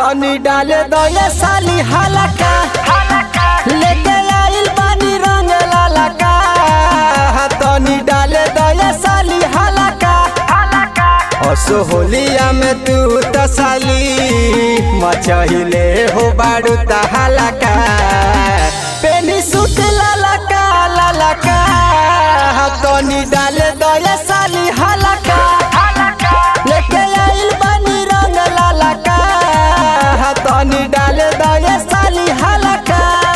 तनी डाले दो ये साली हलका लेके आइल बानी रंग लालका तनी डाले दो ये साली हलका असो होलिया में तू तसाली मचहिले हो बाड़ू तहलका पेनी सूट लालका लालका तनी डाले दो ये साली हलका लेके आइल बानी रंग लालका तनी डाले दो ये साली हलका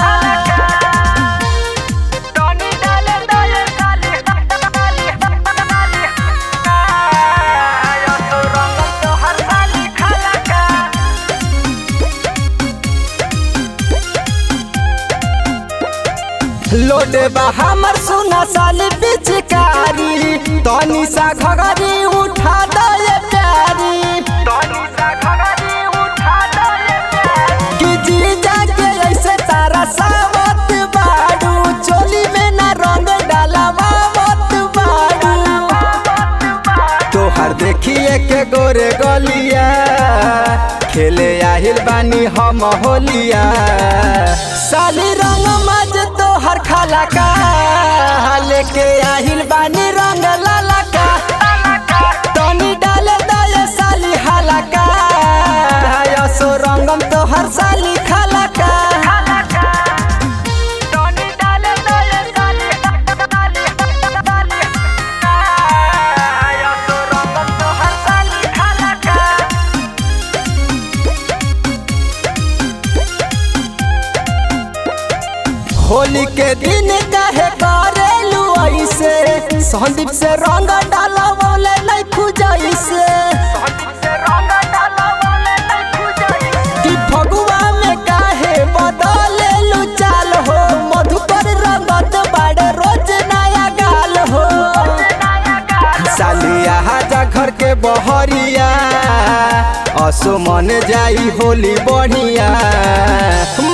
Tony dale dale dale dale Yo soy Ronald Tohar Sali Khalaka लोडे बा हमर सुना साली पिचकारी तनी सा घगरी उठा दे प्यारी Tony sa khagari utha dale कि जी जाके ऐसे तारा सावत बाड़ू चोली में ना रंग डालावा मत बाड़ू तोहर देखिए के गोरे गलिया खेले आहिल बानी हम होलिया साली रंग मज तोहर खाला का लेके आहिल बानी रंग लाला का तनी डाले दये साली हलका यसो रंगम तोहर साली खलका Tony dale dale dale dale dale Yo soy Ronald Tohar Sali Khalaka Holi के दिन कहे करेलू ऐसे संदीप से रंग डाला बोले नहीं खुजाई से से रंगा डाला बोले नहीं खुजाई कि फगुआ में काहे बदलेलू चाल हो मधुकर रंगत बाड़े रोज नया गाल हो सालिया हाजा घर के बहरिया असो मन जाई होली बढ़िया